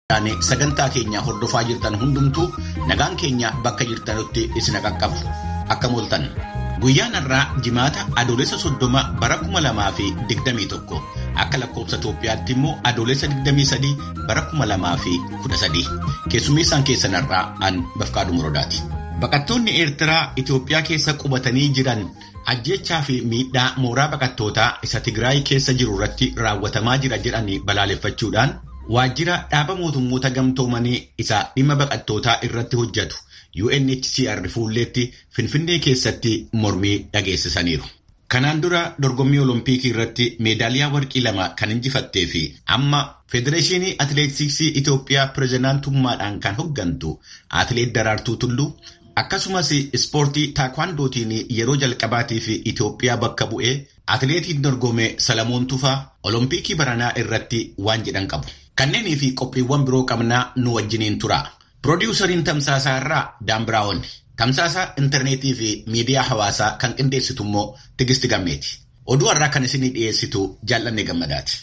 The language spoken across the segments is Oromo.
sagantaa keenya hordofaa jirtan hundumtuu nagaan keenya bakka jirtanutti isin qaqqabu akkam ooltan guyyaan har'aa jimaata adoolessa soddoma bara kuma lamaa fi digdamii tokko akka lakkoofsa Itoophiyaatti immoo adoolessa digdamii sadii bara kuma lamaa fi kudha sadii keessummeessaan keessan har'aa an bafqaadhu muroodaati. Baqattoonni Eertiraa Itoophiyaa keessa qubatanii jiran ajjechaa fi miidhaa mooraa baqattootaa isa Tigraay keessa jiru irratti raawwatamaa jira jedhanii balaaleffachuudhaan waajjira dhaaba mootummoota gamtoomanii isa dhimma baqattootaa irratti hojjetu UNHCR fuulleetti Finfinnee keessatti mormii dhageessisaniiru. Kanaan dura dorgommii Oloompiikii irratti meedaaliyaa warqii lama kan injifattee fi amma Federeeshinii Atileetiksii Itoophiyaa pirezidaantummaadhaan kan hoggantu Atileet Daraartuu Tulluu akkasumas ispoortii taakwandootiin yeroo jalqabaatiif Itoophiyaa bakka bu'ee atileetiin dorgome Salamoon Tufaa Oloompiikii baranaa irratti waan jedhan qabu. Kanneenii fi qophiiwwan biroo qabnaa nu wajjiniin tura. Piroodyuusariin Tamsaasaa irraa Daan Biraawon. Tamsaasa intarneetii fi miidiyaa hawaasaa kan qindeessitu immoo Tigisti Gammeeti. Oduu har'aa kan isinii dhiyeessitu jaallanne gammadaati.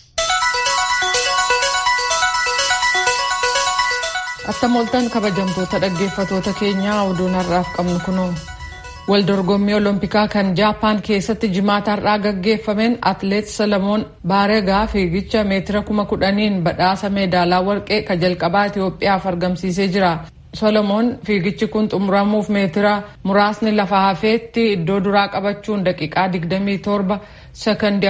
Attam ooltan kabajamtoota dhaggeeffatoota keenyaa oduun har'aaf qabnu kunoo. Waldorgommii Oloompikaa kan Jaapaan keessatti jimaata har'aa gaggeeffameen Atileet Salamoon Baaregaa fiigicha meetira kuma kudhaniin badhaasa meedaalaa warqee ka jalqabaa Itoophiyaaf argamsiisee jira. Solomoon fiigichi kun xumuramuuf meetira muraasni lafa hafeetti iddoo duraa qabachuun daqiiqaa 27 sekondii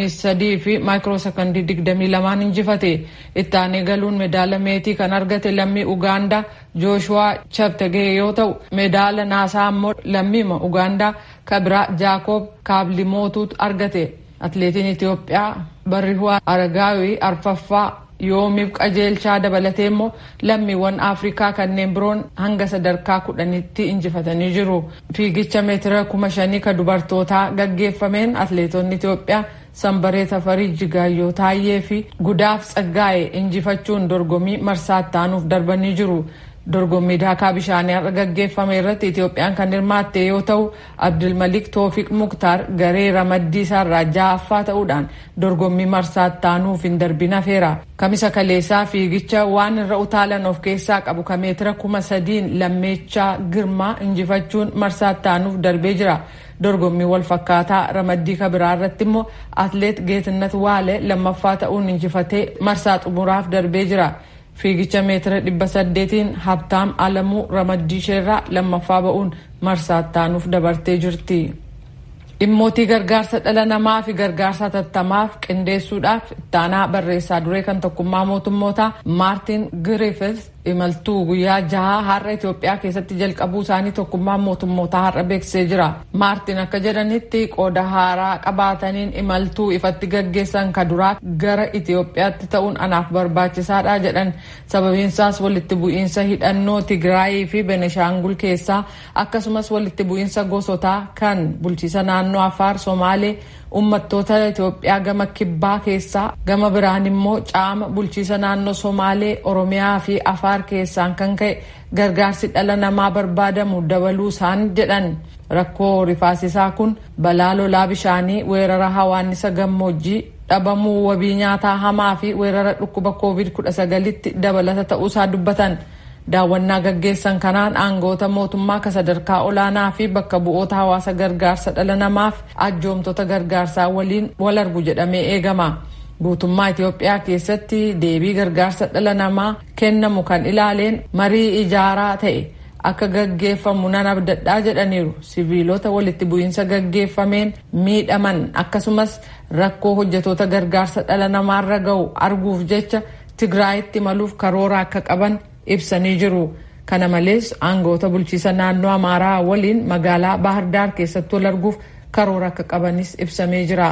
43 fi maayikiroo sekondii 22 injifate. Itti aanee galuun meedaala meetii kan argate lammii Ugaandaa Jooshuwaa Cheptegee yoo ta'u meedaala naasaa immoo lammiima Ugaandaa Kabira Jaakob Kaablimotuutu argate. Atileetiin Itoophiyaa Barrihuwaa Aragaawii arfaffaa yoomiif qajeelchaa dabalatee immoo lammiiwwan afrikaa kanneen biroon hanga sadarkaa kudhanitti injifatanii jiru. Fiigicha meetira kuma shanii ka dubartootaa gaggeeffameen atileetonni Itoophiyaa Sanbaree Tafarii Jigaayyoo Taayyee fi Gudaaf Tsaggaa'e injifachuun dorgommii marsaatti aanuuf darbanii jiru. dorgommii daakaa bishaanii har'a gaggeeffame irratti Itoophiyaan kan hirmaatte yoo ta'u Abdulmalik Toofiq Muktaar garee ramaddii isaarraa ja'affaa ta'uudhaan dorgommii marsaatti aanuuf hin darbin hafeera. Kamisa kaleessaa fiigicha waan irra utaalan of keessaa qabu ka meetira kuma sadiin lammeechaa girmaa injifachuun marsaatti aanuuf darbee jira. dorgommii wal fakkaataa ramaddii kabiraa irratti immoo atleet Geetinnat Waale lammaffaa ta'uun injifatee marsaa xumuraaf darbee jira. fiigicha meetira dhibba saddeetiin habtaam alamuu ramaddii isheerraa lammaffaa ba'uun marsaatti aanuuf dabartee jirti. Dhimmootii gargaarsa dhala namaa fi gargaarsa tattamaaf qindeessuudhaaf ittaanaa barreessaa duree kan tokkummaa mootummootaa Maartin Griffiths imaltuu guyyaa jahaa har'a Itoophiyaa keessatti jalqabuu isaanii tokkummaa mootummootaa har'a beeksisee jira. Maartin akka jedhanitti qooda haaraa qabaataniin imaltuu ifatti gaggeessan ka duraa gara Itoophiyaatti ta'uun anaaf barbaachisaadha jedhan sababiinsaas walitti bu'iinsa hidhannoo Tigraayii fi Beneshaangul keessaa akkasumas walitti bu'iinsa gosotaa kan bulchiisa naannoo Affaar Somaalee ummattoota Itoophiyaa gama kibbaa keessaa gama biraan immoo caama bulchiisa naannoo Somaalee Oromiyaa fi Afaar keessaan kan ka'e gargaarsi dhala namaa barbaadamu dabaluu isaan jedhan rakkoo rifaasisaa kun balaa lolaa bishaanii weerara hawaannisa gammoojjii dhabamuu wabii nyaataa hamaa fi weerara dhukkuba covid 19tti dabalata ta'uusaa dubbatan. daawwannaa gaggeessan kanaan aangoota mootummaa ka sadarkaa olaanaa fi bakka bu'oota hawaasa gargaarsa dhala namaaf ajjoomtota gargaarsaa waliin wal argu jedhamee eegama. Guutummaa Itoophiyaa keessatti deebii gargaarsa dhala namaa kennamu kan ilaaleen marii ijaaraa ta'e akka gaggeeffamu nan abdadhaa jedhaniiru. Siviilota walitti bu'iinsa gaggeeffameen miidhaman akkasumas rakkoo hojjetoota gargaarsa dhala namaarra ga'u arguuf jecha Tigraayitti maluuf karoora akka qaban ibsanii jiru. Kana malees aangoota bulchiisa naannoo Amaaraa waliin magaalaa Baahirdaar keessatti wal arguuf karoora akka qabanis ibsamee jira.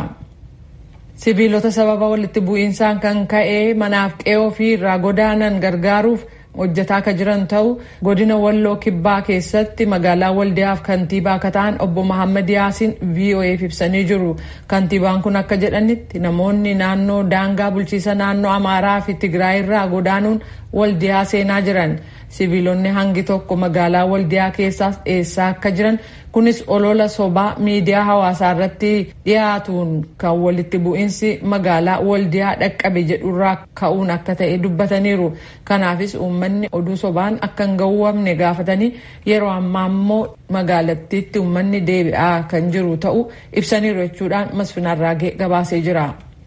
Siviilota sababa walitti bu'iinsaan kan ka'ee manaaf qe'oo fi irraa godaanan gargaaruuf hojjetaa akka jiran ta'u godina walloo kibbaa keessatti magaalaa waldiyaaf kantiibaa akka ta'an obbo Mahammad Yaasiin VOA'f ibsanii jiru. Kantiibaan kun akka jedhanitti namoonni naannoo daangaa bulchiisa naannoo Amaaraa fi Tigraay irraa godaanuun waldiyaa seenaa jiran siviilonni hangi tokko magaalaa waldiyaa keessaas dheessaa akka jiran kunis olola sobaa miidiyaa hawaasaa irratti dhiyaatuun kan walitti bu'iinsi magaalaa waldiyaa dhaqqabe jedhurraa ka'uun akka ta'e dubbataniiru kanaafis uummanni oduu sobaan akka hin gawwamne gaafatanii yeroo ammaa immoo magaalattiitti uummanni deebi'aa kan jiru ta'uu ibsaniiru jechuudhaan masfinarraagee gabaasee jira.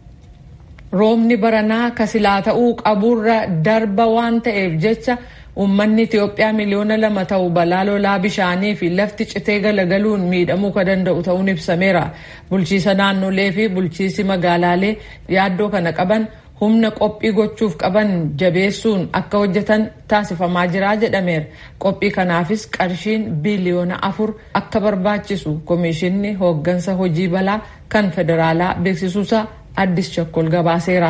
roobni baranaa kasilaa ta'uu qaburra darba waan ta'eef jecha uummanni Itiyoophiyaa miliyoona lama ta'u balaa lolaa bishaanii fi lafti citee galagaluun miidhamuu ka danda'u ta'uun ibsameera. Bulchiisa naannolee fi bulchiisi magaalaalee yaaddoo kana qaban humna qophii gochuuf qaban jabeessuun akka hojjetan taasifamaa jira jedhameera. Qophii kanaafis qarshiin biliyoona afur akka barbaachisu komishinni hooggansa hojii balaa kan federaalaa beeksisuusaa addis chakkol gabaaseera.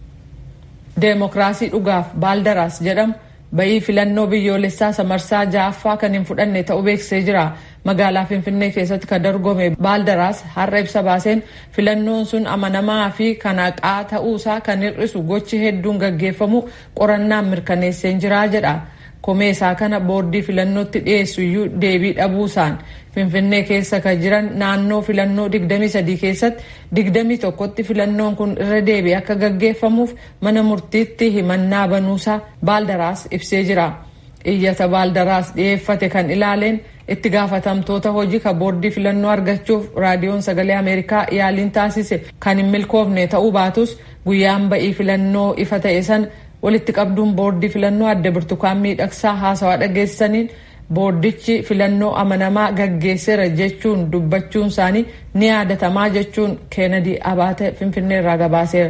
Deemokiraasii dhugaaf baaldaraas jedhamu bayii filannoo biyyoolessaa samarsaa ja'affaa kan hin fudhanne ta'uu beeksisee jira. Magaalaa Finfinnee keessatti kan dorgome baaldaraas har'a ibsa baaseen filannoon sun amanamaa fi kan haqaa ta'uusaa kan hir'isu gochi hedduun gaggeeffamu qorannaan mirkaneesseen jira jedha. Komee isaa kana boordii filannootti dhiyeessu iyyuu deebii dhabuusaan Finfinnee keessa kan jiran naannoo filannoo 23 keessatti 21tti filannoon kun irra deebi'ee akka gaggeeffamuuf mana murtiitti himannaa banuusaa baaldaraas ibsee jira. Iyyata baaldaraas dhiyeeffate kan ilaaleen itti gaafatamtoota hojii ka boordii filannoo argachuuf raadiyoon sagalee Ameerikaa yaaliin taasise kan hin milkoofne ta'uu baatus guyyaan ba'ii filannoo ifa ta'e san walitti qabduun boordii filannoo adda birtukaan miidhagsaa haasawaa dhageessaniin boordichi filannoo amanamaa gaggeesseera jechuun dubbachuun isaanii ni yaadatamaa jechuun keenadi abaate finfinnee irraa gabaaseera.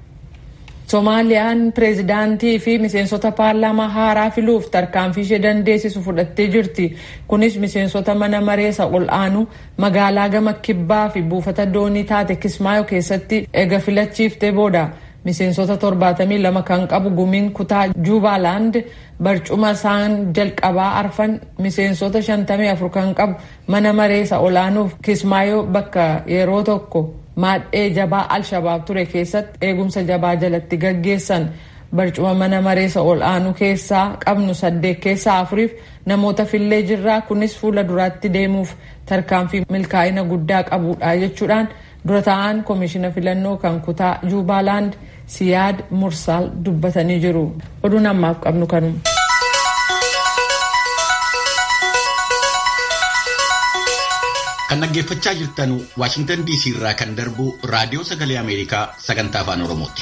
Soomaaliyaan pireezidaantii fi miseensota paarlaamaa haaraa filuuf tarkaanfii ishee dandeessisu fudhattee jirti. Kunis miseensota mana mareessa ol aanu magaalaa gama kibbaa fi buufata doonii taate Kismaayo keessatti eega filachiiftee booda. miseensota 72 kan qabu gumiin kutaa juubaaland barcuma isaan jalqabaa arfan miseensota 54 kan qabu mana mareessa olaanuuf kismaayoo bakka yeroo tokko maadhee jabaa al-shabaab ture keessatti eegumsa jabaa jalatti gaggeessan barcuma mana mareessa ol'aanuu keessaa qabnu saddeet keessaa afuriif namoota fillee jirraa kunis fuula duraatti deemuuf tarkaanfii milkaa'ina guddaa qabudha jechuudhaan dura ta'an koomishina filannoo kan kutaa juubaaland siyaad mursaal dubbatanii jiru oduun ammaaf qabnu kanuma. kan dhaggeeffachaa jirtan waashingtan dc irraa kan darbu raadiyoo sagalee ameerikaa sagantaa afaan oromooti.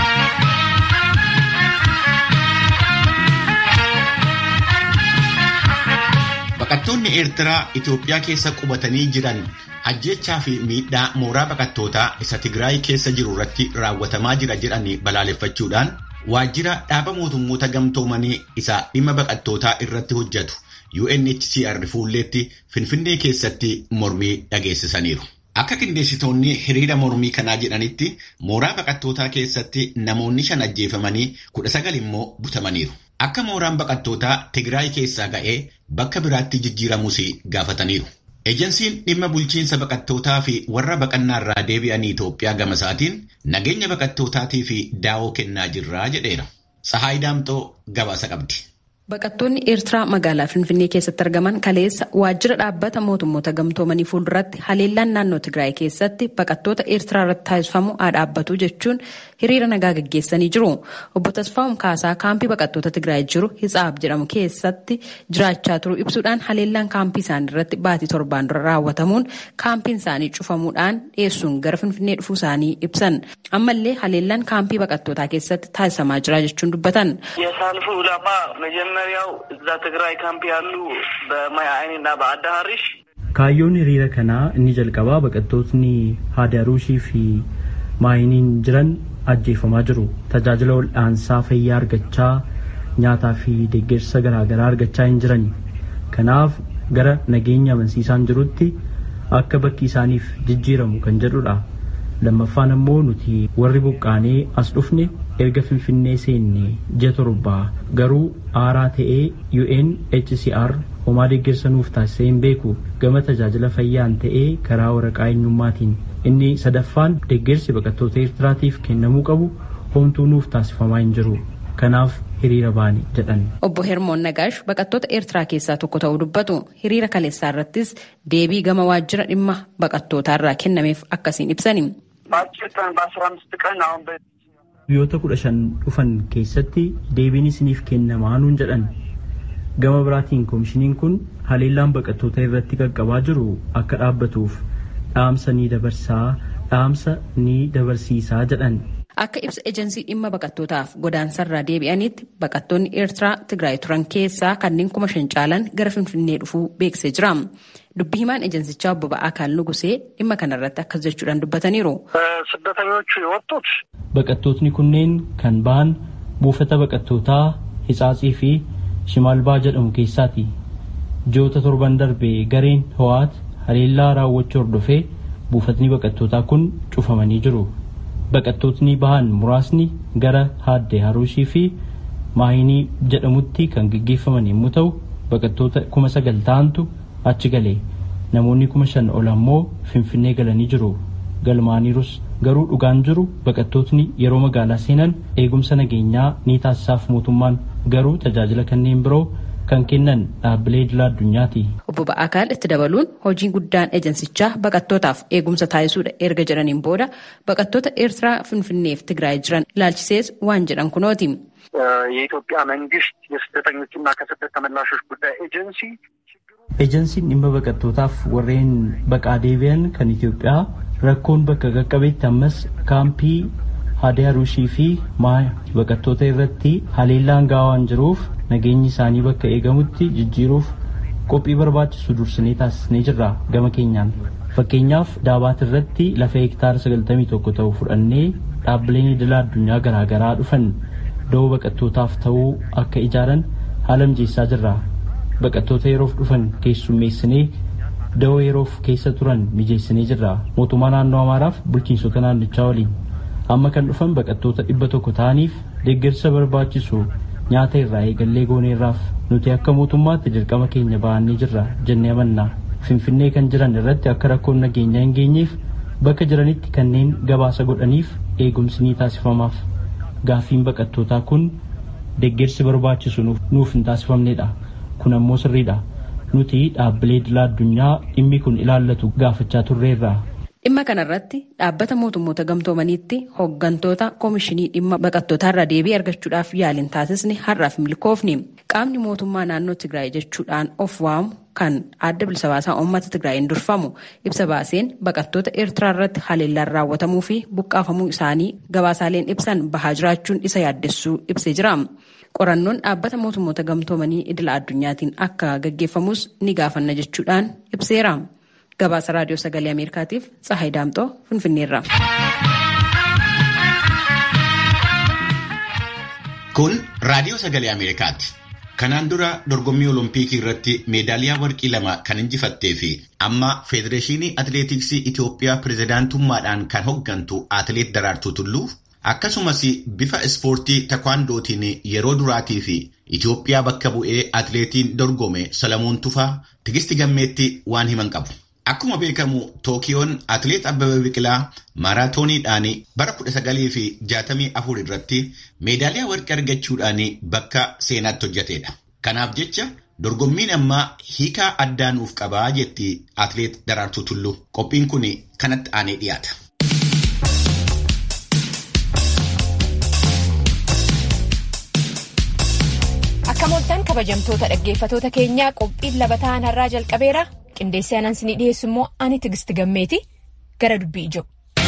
baqattoonni eertiraa itiyoophiyaa keessa qubatanii jiran ajjechaa fi miidhaa mooraa baqattootaa isa tigraay keessa jiru irratti raawwatamaa jira jedhanii balaaleffachuudhaan waajjira dhaaba mootummoota gamtoomanii isa dhimma baqattootaa irratti hojjetu UNHCR fuulleetti Finfinnee keessatti mormii dhageessisaniiru. Akka qindeessitoonni hiriira mormii kanaa jedhanitti mooraa baqattootaa keessatti namoonni shan ajjeefamanii kudha sagal immoo butamaniiru. Akka mooraan baqattootaa Tigraay keessaa ga'ee bakka biraatti jijjiiramus gaafataniiru. Ejensiin dhimma bulchiinsa baqattootaa fi warra baqannaa irraa deebi'anii Itoophiyaa gama isaatiin nageenya baqattootaatii fi daawoo kennaa jirraa jedheera. Sahaay Daamxoo gabaasa qabdi. Baqattoonni Eertiraa magaalaa Finfinnee keessatti argaman kaleessa waajjira dhaabbata mootummoota gamtoomanii fuulduratti haleellaan naannoo Tigraay keessatti baqattoota Eertiraa irratti taasifamu haa dhaabbatu jechuun hiriira nagaa gaggeessanii jiru. Obbo Tasfaa'um Kaasaa kaampii baqattoota Tigraay jiru Hitsaab jedhamu keessatti jiraachaa turu ibsuudhaan haleellaan kaampii isaanii irratti baatii torbaan dura raawwatamuun kaampiin isaanii cufamuudhaan dhiyeessuun gara Finfinnee dhufuu isaanii ibsan. Ammallee haleellaan kaampii baqattootaa keessatti taasifamaa jira jechuun dubbatan. መጀመሪያው እዛ ትግራይ ካምፕ ያሉ በማይ አይኒና በአዳ ሀሪሽ kaayyoon hiriira kanaa inni jalqabaa baqattootni haadaruushii fi maayiniin jiran ajjeefamaa jiru tajaajila wal'aansaa fayyaa argachaa nyaataa fi deeggarsa garaagaraa argachaa hin jiran kanaaf gara nageenya amansiisaan jirutti akka bakki isaaniif jijjiiramu kan jedhudha lammaffaan ammoo nuti warri buqqaanee as dhufne erga finfinnee seenne ji'a torbaa garuu aaraa ta'ee UNHCR homaa deeggarsa nuuf taasisee hin beeku gama tajaajila fayyaan ta'ee karaa waraqaa eenyummaatiin inni sadaffaan deeggarsi baqattoota Eertiraatiif kennamuu qabu homtuu nuuf taasifamaa hin jiru. kanaaf hiriira baane jedhan. Obbo Hermoon Nagaash baqattoota Eertiraa keessaa tokko ta'uu dubbatu hiriira kaleessaa irrattis deebii gama waajjira dhimma baqattootaa irraa kennameef akkasiin ibsani. Biyyoota kudha shan dhufan keessatti deebiin isiniif kennamaa nuun jedhan. Gama biraatiin koomishiniin kun haleellaan baqattoota irratti qaqqabaa jiru akka dhaabbatuuf dhaamsa ni dabarsaa dhaamsa ni dabarsiisaa jedhan. Akka ibsa ejensii dhimma baqattootaaf godaansarraa deebi'anitti baqattoonni Eertiraa Tigraay turan keessaa kanneen kuma shan caalan gara Finfinnee dhufuu beeksisee jira. Dubbii himaan ejensichaa obbo Ba'aakaal Nugusee dhimma kanarratti akkas jechuudhaan dubbataniiru. ስደተኞቹ የወጡት Baqattootni kunneen kan ba'an buufata baqattootaa Hitsaatsii fi Shimaalbaa jedhamu keessaati. Ji'oota torban darbe gareen Ho'aat haleellaa raawwachuu hordofee buufatni baqattootaa kun cufamanii jiru. Baqattootni bahan muraasni gara Haaddee Haruushii fi Maayinii jedhamutti kan gaggeeffaman yommuu ta'u baqattoota kuma sagal ta'antu achi gale. Namoonni kuma shan ol ammoo Finfinnee galanii jiru. Galmaaniirus garuu dhugaan jiru baqattootni yeroo magaalaa seenan eegumsa nageenyaa ni taasisaaf mootummaan garuu tajaajila kanneen biroo kan kennan dhaabbilee idilaa addunyaati. Obbo Ba'aakaal itti dabaluun hojiin guddaan ejensichaa baqattootaaf eegumsa taasisuudha erga jedhaniin booda baqattoota Eertiraa Finfinneef Tigraay jiran ilaalchisees waan jedhan kunooti. የኢትዮጵያ መንግስት የስደተኞችና ከስደት ተመላሾች ጉዳይ ኤጀንሲ Ejensiin dhimma baqattootaaf warreen baqaa deebi'an kan Itoophiyaa rakkoon bakka qaqqabeetti ammas kaampii Haadee Haruushii fi Maaya baqattoota irratti haleellaan gahaa waan jiruuf nageenyi isaanii bakka eegamutti jijjiiruuf qophii barbaachisu dursinee taasisnee jirra gama keenyaan. Fakkeenyaaf Daabaat irratti lafa hektaara 91 ta'u fudhannee dhaabbileen idilaa addunyaa garaagaraa dhufan da'oo baqattootaaf ta'uu akka ijaaran haala mijeessaa jirra. Baqattoota yeroof dhufan keessummeessinee da'oo yeroof keessa turan mijeessinee jirra. Mootummaa naannoo Amaaraaf bulchiinsota naannichaa waliin. Amma kan dhufan baqattoota dhibba tokko ta'aniif deeggarsa barbaachisu nyaata irraa eegallee gooneerraaf nuti akka mootummaatti dirqama keenya ba'annee jirra jennee amanna. Finfinnee kan jiran irratti akka rakkoon nageenyaa hin geenyeef bakka jiranitti kanneen gabaasa godhaniif eegumsi ni taasifamaaf. Gaaffiin baqattootaa kun deeggarsi barbaachisu nuuf hin taasifamnedha. Kun ammoo sirriidha. Nuti dhaabbilee idilaa addunyaa dhimmi kun ilaallatu gaafachaa turreerra. Dhimma kanarratti dhaabbata mootummoota gamtoomaniitti hooggantoota koomishinii dhimma baqattootaarraa deebii argachuudhaaf yaaliin taasisni har'aaf milkoofni. Qaamni mootummaa naannoo Tigraay jechuudhaan of waamu kan adda bilisa baasaa uummata Tigraayiin durfamu ibsa baaseen baqattoota Eertiraa irratti haleellaan raawwatamuu fi buqqaafamuu isaanii gabaasaaleen ibsan bahaa jiraachuun isa yaaddessuu ibsee jira. Qorannoon dhaabbata mootummoota gamtoomanii idila addunyaatiin akka gaggeeffamus ni gaafanna jechuudhaan ibseera. Gabaasa raadiyoo sagalee Ameerikaatiif Tsahaay Daamxoo Finfinneerra. Kun raadiyoo sagalee Ameerikaati. Kanaan dura dorgommii Olompikii irratti meedaaliyaa warqii lama kan injifattee fi amma Federeeshinii Atileetiksii Itoophiyaa pirezidaantummaadhaan kan hooggantu Atileet Daraartuu Tulluu akkasumas bifa ispoortii takwaandootiin yeroo duraatii fi Itoophiyaa bakka bu'ee atileetiin dorgome Salamuun Tufaa tigisti gammeetti waan himan qabu. Akkuma beekamu Tookiyoon atileet Abbabee Biqilaa maaraatooniidhaan bara 1964 irratti meedaaliyaa warqii argachuudhaan bakka seenaatti hojjetedha. Kanaaf jecha dorgommiin ammaa hiikaa addaa nuuf qabaa jetti atileet Daraartuu Tulluu. Qophiin kun kanatti aanee dhiyaata. Akka mooltan kabajamtoota dhaggeeffatoota keenyaa qophiin labataan har'aa jalqabeera. Qindeessee anan isinii dhiyeessu immoo ani tigisti gammeeti gara dubbii ijoo.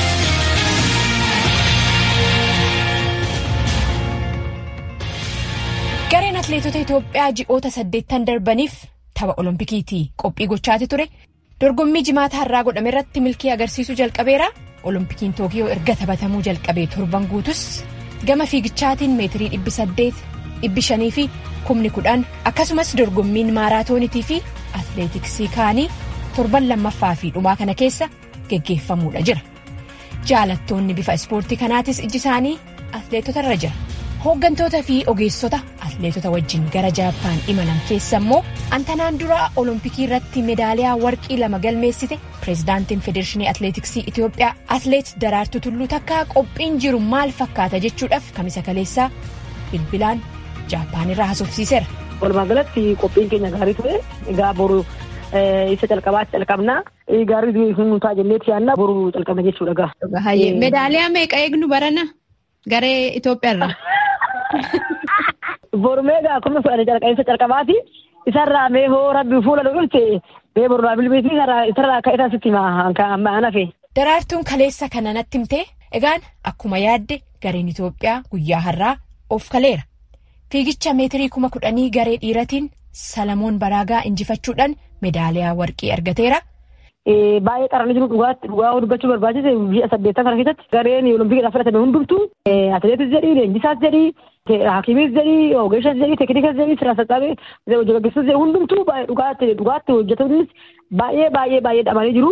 Gareen atileetota Itoophiyaa ji'oota saddeettan darbaniif tapha Oloompikiitii qophii gochaati ture. Dorgommii jimaata har'aa godhame irratti milkii agarsiisuu jalqabeera. Oloompikiin Tookiyoo erga taphatamuu jalqabee torban guutus gama fiigichaatiin meetirii dhibbi saddeet dhibbi shanii fi kumni kudhan akkasumas dorgommiin maaraatoonitii fi atileetiksii kaanii torban lammaffaa fi dhumaa kana keessa geggeeffamuudha jira. Jaalattoonni bifa ispoortii kanaatis iji isaanii atileetota irra jira. Hooggantoota fi ogeessota atileetota wajjin gara Jaappaan imalan keessa immoo antanaan dura olompikii irratti meedaaliyaa warqii lama galmeessite pireezidaantiin federeeshinii atileetiksii Itoophiyaa atileet Daraartuu Tulluu takkaa qophiin jiru maal fakkaata jechuudhaaf kamisa kaleessaa bilbilaan Jaappaan irraa haasofsiiseera. Walumaa galatti qophiin keenya gaarii ture. Egaa boru isa calqabaatti calqabnaa. Gaarii nu ta'a jenneeti yaadna boru calqabna jechuudha gaa. Meedaaliyaa meeqa eegnu barana garee Itoophiyaarraa? Boru meeqa akkuma fudhate calqabaati. Isarraa mee hoo rabbi fuula nu dhulte mee boru bilbilisni isarraa akka isaa sitti himaa nafe. Daraartuun kaleessa kana natti himtee egaan akkuma yaadde gareen Itoophiyaa guyyaa har'aa of kaleera. Fiigicha meetirii kuma kudhanii garee dhiiratiin Salamoon Baraagaa injifachuudhaan meedaaliyaa warqii argateera. Baay'ee qaranii jiru dhugaatti dhugaa dubbachuu barbaachise biyya saddeettan kana keessatti gareen olompikidhaaf fudhatame hundumtuu atileetis jedhii leenjisaas jedhii hakiimis jedhii ogeessas jedhii teeknikas jedhii sirna sassaabe hojjechiisus jedhii hundumtuu dhugaatti dhugaatti hojjetanis baay'ee baay'ee baay'ee dhamanii jiru.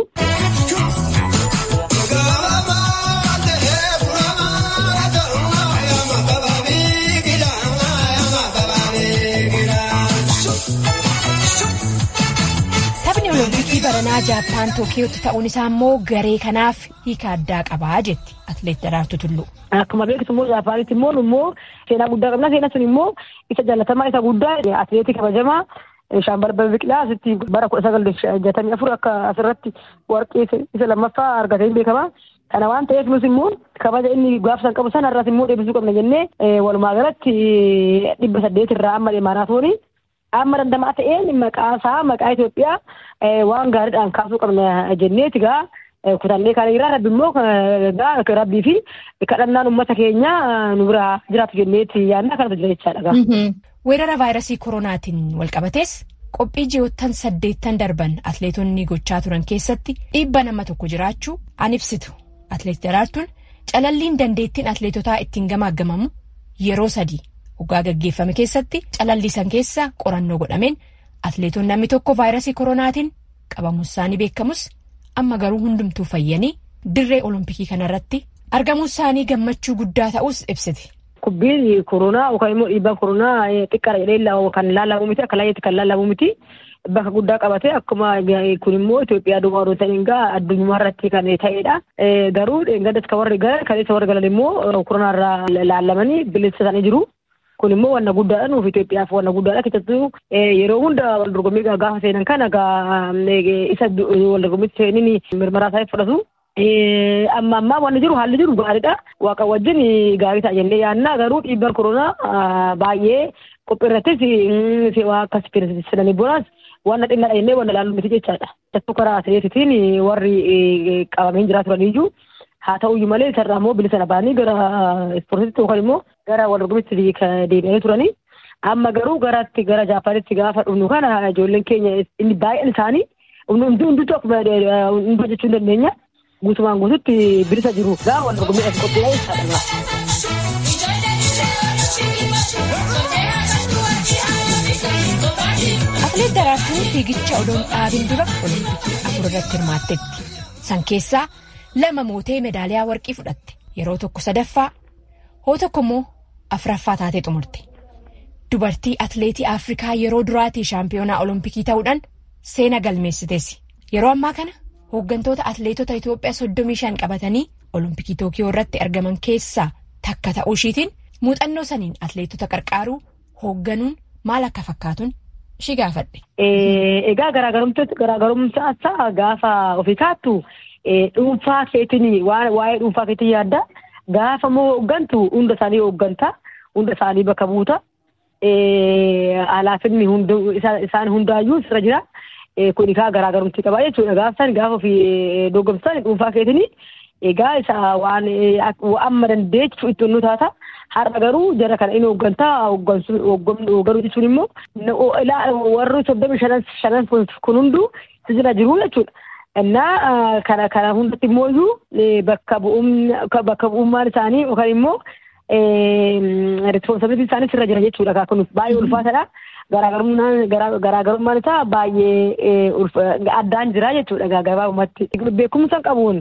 Taphni olompikii baranaa Jaappaan Tookiyootti ta'uun isaa immoo garee kanaaf hiika addaa qabaa jetti atileet Daraartuu Tulluu. Akkuma beektu immoo Jaappaanitti immoo immoo seenaa guddaa qabna. Seenaan sun immoo isa jaalatamaa isa guddaa atileetii kabajamaa Shaambarbal Biqilaa asitti bara kudha sagal jatamii afur akka asirratti warqee isa lammaffaa argatee beekama. Kana waan ta'eef nus immoo kabaja inni gaafsan qabu sana irraas immoo deebisuu qabna jennee walumaa galatti dhibba saddeet irraa amma maaraatoonii amma dandamaa ta'een maqaa isaa maqaa Itoophiyaa waan gaariidhaan kaasuu qabna jenneeti gaa kutannee kan irraa rabbi immoo gaa rabbii fi kadhannaan uummata keenya nu bira jiraatu jenneeti yaadna kanatu jira jechaadha. Weerara vaayirasii koronaatiin walqabatees qophii ji'oottan saddeettan darban atleetonni gochaa turan keessatti dhiibba nama tokko jiraachuu an ibsitu atleet Daraartuun calalliin dandeettiin atleetotaa ittiin gamaaggamamu yeroo sadii. Hoggaa gaggeeffame keessatti calallisan keessa qorannoo godhameen atleetonni namni tokko vaayirasii koronaatiin qabamuus isaanii beekamus amma garuu hundumtuu fayyanii dirree olompikii kanarratti argamuus isaanii gammachuu guddaa ta'us ibsiti. Kubbiin koronaa yookaan immoo dhiibbaan koronaa xiqqaadha jedhee kan laalamu miti akka laayyeetti kan laalamu miti bakka guddaa qabate akkuma kun immoo Itoophiyaa duwwaa odoo ta'in gaa addunyaa irratti kan ta'edha. Garuu gaddas kan warri galan kan isa warri galan immoo koronaa irraa laalamanii bilisa isaanii jiru. Kun immoo wanna guddaadha nuuf Itoophiyaaf wanna guddaadha keessattuu yeroo hunda wal dorgommii gaafa seenan kana isa wal dorgommiitti seenini mirmaraa isaa fudhatu. Amma ammaa wanni jiru haalli jiru gaariidha. Waaqa wajjin gaarii ta'a jennee yaadna garuu dhiibbaan koronaa baay'ee qophii irrattis akkas fedhanii boonas wanna xinnaadha jennee wanna laallu miti jechaadha. Keessattuu karaa atileetitiin warri qabameen jiraa turaniyyuu haa ta'uyyuu malee isarraa immoo bilisa baanii gara ispoortiitti yookaan immoo gara wal dorgommiitti deebi'anii turanii. Amma garuu garatti gara Jaapaanitti gaafa dhufnu kana ijoolleen keenya inni baay'een isaanii hundi hunduu akkuma hunduu jechuu hin dandeenya. Guutumaan guututti bilisa jiru gaa wal dorgommiidhaaf qophiidha jechaadha. Atileet Daraartuun fiigicha odoon dhaabin dura olompikii afur irratti hirmaatteetti. San keessaa lama mootee meedaaliyaa warqii fudhatte. Yeroo tokko sadaffaa hoo tokko immoo afuraffaa taatee xumurte. Dubartii atileetii Afrikaa yeroo duraatii shaampiyoonaa olompikii ta'uudhaan seena galmeessiteessi. Yeroo ammaa kana hooggantoota atileetota Itoophiyaa soddomii shan qabatanii olompikii Tookiyoo irratti argaman keessaa takka ta'uu ishiitiin muuxannoo saniin atileetota qarqaaruu hoogganuun maal akka fakkaatuun ishii gaafadhe. Egaa garaagarumsaa isaa gaafa ofii kaattu dhuunfaa keetiin waa'ee dhuunfaa keetiin yaadda gaafa moo hooggantu hunda isaanii hoogganta hunda isaanii bakka buuta alaafinni isaan hundaayyuu sirra jira. Kun egaa garaagarumti qaba jechuudha. Gaafsan gaafa ofii dorgomsan dhuunfaa keetiin egaa isa waan amma dandeechu itti nu taata. Har'a garuu jara kana inni hooggantaa hoogganuu jechuun immoo warri soddomii shanan kun hunduu jira jiru jechuudha. Innaa kana kana hundatti immoo iyyuu bakka bu'ummaan isaanii yookaan immoo responsibilitiin isaanii sirra jira jechuudha. Kun baay'ee ulfaataadha. Garaagarummaan isaa baay'ee addaan jira jechuudha gabaabumatti. Beekumsa qabuun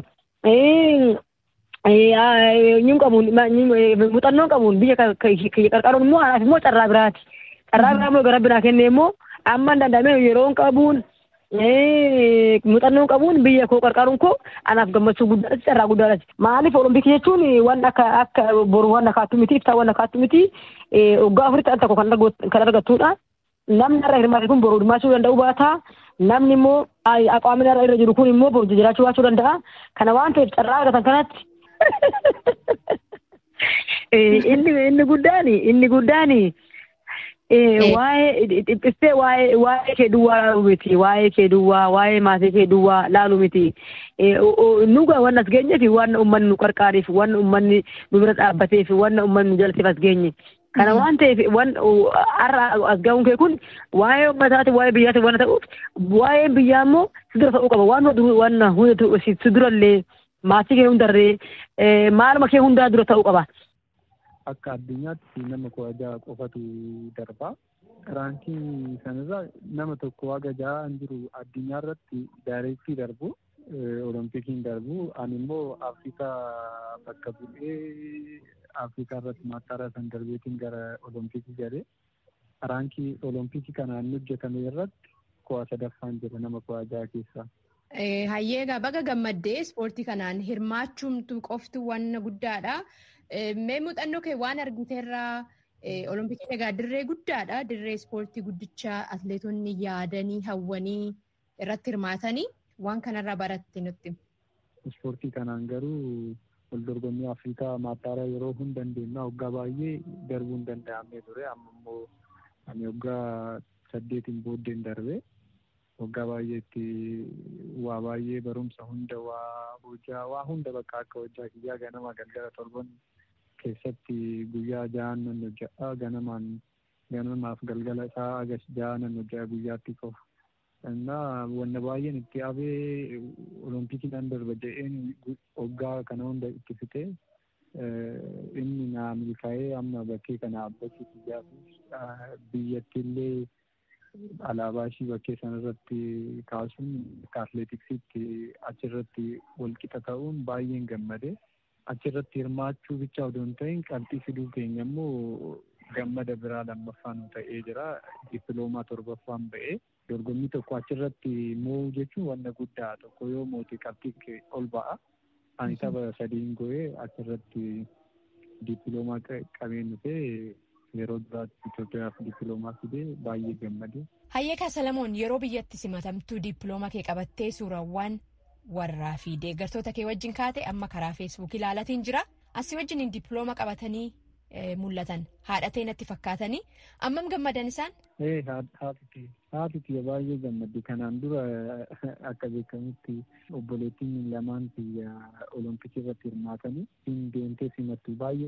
Nyuun qabuun muuxannoon qabuun biyya kiyya qarqaruun immoo anaaf immoo carraa biraati. Carraa biraa immoo gara biraa kennee immoo amma danda'amee yeroon qabuun muuxannoo qabuun biyya koo qarqaaruun koo anaaf gammachuu guddaadha carraa guddaadha. Maaliif olompikii jechuun waan akka akka boru waan akaattu miti ibsaa waan akaattu miti waggaa afuritti al tokko kan argattudha. Namni irra hirmaate kun boru hirmaachuu danda'u baata. Namni immoo aqaamni irra jiru kun immoo boru jiraachuu baachuu danda'a. Kana waan ta'eef carraa argatan kanatti. Inni inni guddaan inni guddaan waa'ee dhiphisee waa'ee waa'ee kee duwwaa laalu miti waa'ee kee duwwaa waa'ee maatii kee duwwaa laalu miti nuga waan as geenyeef waan uummanni nu qarqaareef waan uummanni nu bira dhaabbateef waan uummanni nu jalateef as geenye. Kana waan ta'eef waan har'a as ga'uun kee kun waa'ee uummataati waa'ee biyyaati waan ta'uuf waa'ee biyyaa immoo si dura ta'uu qaba waan waan hundatu si durallee maatii kee hundarree maaluma kee hundaa dura ta'uu qaba. akka addunyaatti nama kudha jaha qofatu darba. Raankii sanarra nama tokko haga jahaan jiru addunyaa irratti daayireektii darbu olompikiin darbu ani immoo afrikaa bakka bu'ee afrikaa irratti maattaaraa san darbeetiin gara olompikii galee raankii olompikii kanaan hojjetame irratti ku'a sadaffaan jira nama ku'a jaha keessaa. Hayyeegaa baga gammaddee ispoortii kanaan hirmaachuumtu qofti waan guddaadha. Mee muuxannoo kee waan argiteerraa olompikii egaa dirree guddaadha. Dirree ispoortii guddichaa atleetonni yaadanii hawwanii irratti hirmaatanii waan kanarraa baratte nutti. Ispoortii kanaan garuu wal dorgommii Afrikaa maattaaraa yeroo hin dandeenye waggaa baay'ee darbuu hin danda'amne ture. Amma immoo ani waggaa saddeetiin booddeen darbe. Waggaa baay'eetti waa baay'ee barumsa hunda waa hojjaa waa hunda bakka akka hojjaa kiyyaa ganama galgala torban keessatti guyyaa ja'an nan hojjaa ganamaan ganamaaf galgala isaa agas ja'an nan hojjaa guyyaatti qofa. Innaa wanna baay'een itti abee olompikii nan darba jedheen waggaa kana hunda itti fitee inni naa milkaa'ee amma bakkee kana abbachuu kiyyaaf biyyatti illee alaabaa ishii bakkee sanarratti kaasuun akka atleetiksiitti achirratti walqixa ta'uun baay'een gammade. Achirratti hirmaachuu bicha odoo hin ta'in qabxii fiduu keenya immoo gammada biraa lammaffaa nu ta'ee jira. Dippiloomaa torbaffaan ba'ee dorgommii tokko achirratti moo'uu jechuun wanna guddaa tokko yoo moote qabxii ol ba'a. Ani tapha sadiin go'ee achirratti dippiloomaa qabeen dhufee yeroo duraatti Itoophiyaaf dippiloomaa fidee baay'ee gammade. Hayyeekaa Salamoon yeroo biyyatti simatamtuu dippiloomaa kee qabattee suurawwan warraa fi deeggartoota kee wajjin kaate amma karaa feesbuukii ilaalatiin jira. Asii wajjin dippiloomaa qabatanii mul'atan haadhatee natti fakkaatanii ammam gammadan isaan? Ee haati haati baay'ee gammaddi kanaan dura akka beekamutti obboleettiin lamaan biyya olompikii irratti hirmaatanii hin deemtee simattu baay'ee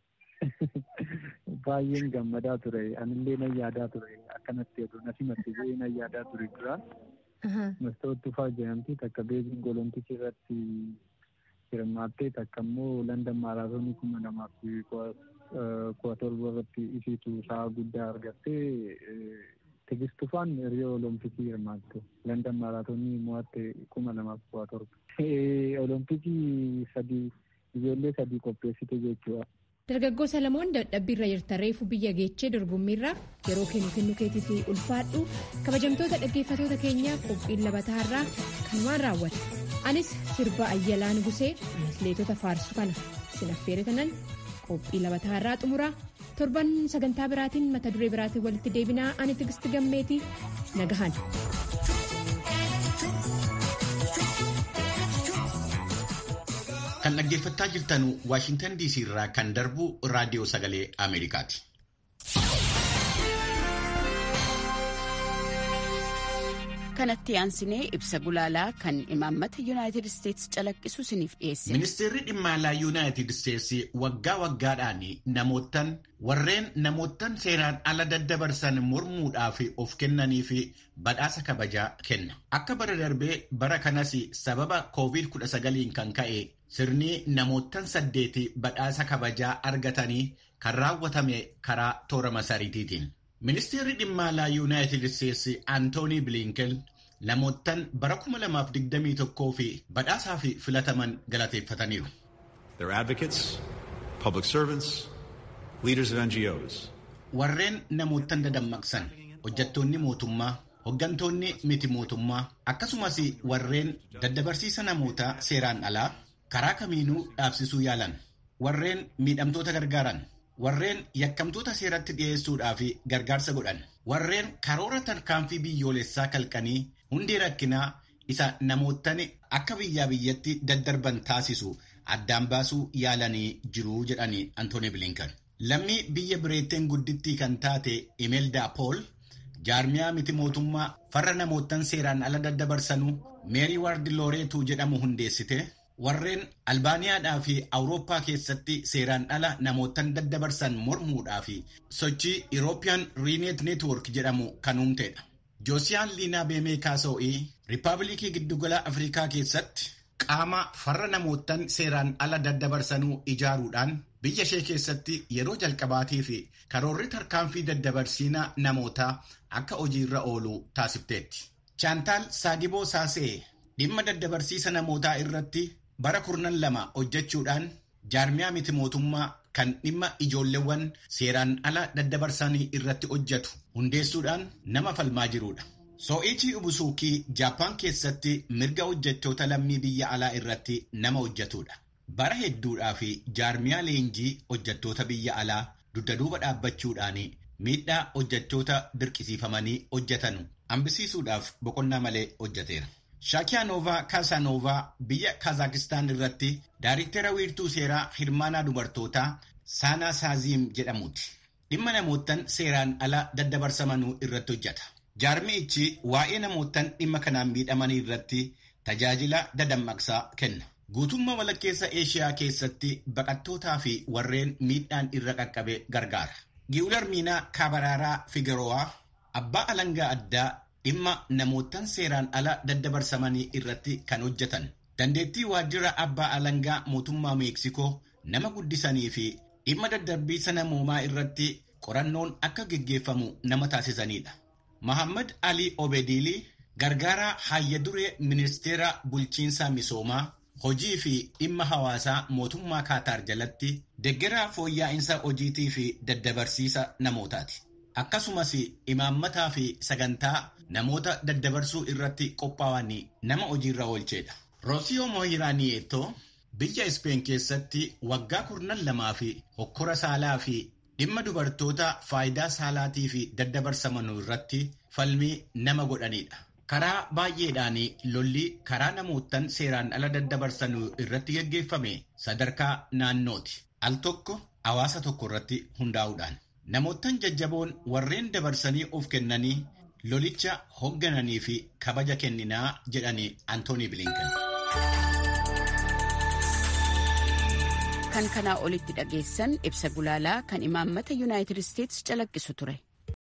baay'een gammadaa ture anillee nan yaadaa ture akkanatti oduu na simatte jedhee nan yaadaa ture dura mastoot tufaa jedhamti takka beebiin olompikii irratti hirmaattee takka immoo landan maaraatoonii kuma lamaaf kudha torba irratti isiitu sa'a guddaa argattee tigistufaan hiriyoo olompikii hirmaatte landan maaraatoonii mo'atte kuma lamaaf kudha torba olompikii sadii ijoollee sadii qopheessite jechuudha. Dargaggoo Salamoon dadhabbiirra jirta reefu biyya geechee dorgommiirraa yeroo kennu kennu keetiif ulfaadhu kabajamtoota dhaggeeffatoota keenyaa qophiin labataarraa kanumaan raawwata. Anis sirba Ayyalaa Nugusee atleetota faarsu kana sinaffeere tanan qophii labataarraa xumuraa torban sagantaa biraatiin mata duree biraatiin walitti deebinaa ani tigisti gammeetii nagahan. Kan dhaggeeffachaa jirtan Waashintan DC irraa kan darbu raadiyoo sagalee Ameerikaati. kanatti aansinee ibsa gulaalaa kan imaammata yuunaayitid isteetsi calaqqisu isiniif dhiyeesse. Ministeerri dhimma alaa yuunaayitid isteetsi waggaa waggaadhaan namootan warreen namootan seeraan ala daddabarsan mormuudhaaf of kennanii fi badhaasa kabajaa kenna. Akka bara darbee bara kanas sababa COVID-19 kan ka'e sirni namootan saddeeti badhaasa kabajaa argatanii kan raawwatame karaa toora masariitiitiin. Ministeerri dhimma alaa yuunaayitid isteetsi Antoonii Bilinken namoottan bara 2021 fi badhaasaa fi filataman galateeffataniiru. They're advocates, public servants, leaders of NGOs. Warreen namoottan dadammaqsan hojjettoonni mootummaa hoggantoonni miti mootummaa akkasumas warreen daddabarsiisa namoota seeraan alaa karaa kamiinuu dhaabsisuu yaalan warreen miidhamtoota gargaaran warreen yakkamtoota seeratti dhiyeessuudhaaf gargaarsa godhan warreen karoora tarkaanfii biyyoolessaa kalqanii hundee rakkinaa isa namoottan akka biyyaa biyyatti daddarban taasisu addaan baasuu yaalanii jiru jedhanii Antooni Bilinkan. Lammii biyya bireetteen guddittii kan taate Imelda Pool jaarmiyaa miti mootummaa farra namoottan seeraan ala daddabarsanuu meerii waardi looreetuu jedhamu hundeessite warreen albaaniyaadhaa fi awurooppaa keessatti seeraan ala namoottan daddabarsan mormuudhaa fi sochii Irooppiyaan riineet neetwork jedhamu kan uumtedha. Joosiyaan Liinaa Beemee Kaasoo'ii Riippaabilikii Giddugala Afrikaa keessatti qaama farra namoottan seeraan ala daddabarsanuu ijaaruudhaan biyya ishee keessatti yeroo jalqabaatii fi karoorri tarkaanfii daddabarsiina namootaa akka hojiirra oolu taasifteetti. Chaantaal Saagiboo Saasee dhimma daddabarsiisa namootaa irratti bara kurnan lama hojjechuudhaan jaarmiyaa miti mootummaa kan dhimma ijoolleewwan seeraan ala daddabarsanii irratti hojjetu hundeessuudhaan nama falmaa jirudha. Soo'ichii Ubusuukii Jaappaan keessatti mirga hojjettoota lammii biyya alaa irratti nama hojjetudha. Bara hedduudhaa fi jaarmiyaa leenjii hojjettoota biyya alaa dugda duuba dhaabbachuudhaan miidhaa hojjettoota dirqisiifamanii hojjetan hambisiisuudhaaf boqonnaa malee hojjeteera. Shaakiyaanoovaa Kaasaanoovaa biyya Kaazakistaan irratti daariktera wiirtuu seeraa hirmaanaa dubartootaa Saanaa Saaziim jedhamuuti. Dhimma namoottan seeraan ala daddabarsamanuu irratti hojjeta. Jaarmi'ichi waa'ee namoottan dhimma kanaan miidhamanii irratti tajaajila dadammaqsaa kenna. Guutummaa walakkeessa Eeshiyaa keessatti baqattootaa fi warreen miidhaan irra qaqqabe gargaara. Giwular Miinaa Kaabaraaraa Figarowaa abbaa alangaa addaa dhimma namoottan seeraan ala daddabarsamanii irratti kan hojjetan. Dandeettii waajjira abbaa alangaa mootummaa Meeksikoo nama guddisanii fi dhimma daddarbiisa namoomaa irratti qorannoon akka geggeeffamu nama taasisanidha. Mahammad Ali Obediilii gargaaraa hayya duree ministeera bulchiinsa misoomaa hojii fi dhimma hawaasaa mootummaa Kaataar jalatti deggeraa fooyya'insa hojiitii fi daddabarsiisa namootaati. Akkasumas imaammataa fi sagantaa namoota daddabarsuu irratti qophaa'an nama hojiirra oolchedha. Roosiyoo Moohiraaniyeetoo biyya Ispeen keessatti waggaa kurnan lamaa fi hokkora saalaa fi dhimma dubartoota faayidaa saalaatii fi daddabarsamanuu irratti falmii nama godhanidha. Karaa baay'eedhaan lolli karaa namoottan seeraan ala daddabarsanuu irratti geggeeffame sadarkaa naannooti. Al tokko hawaasa tokko irratti hundaa'uudhaan. Namoottan jajjaboon warreen dabarsanii of kennanii lolicha hooggananii fi kabaja kenninaa jedhanii Antoonii Bilinkan. Kan kanaa olitti dhageessan ibsa gulaalaa kan imaammata Yuunaayitid Isteetsi calaqqisu ture.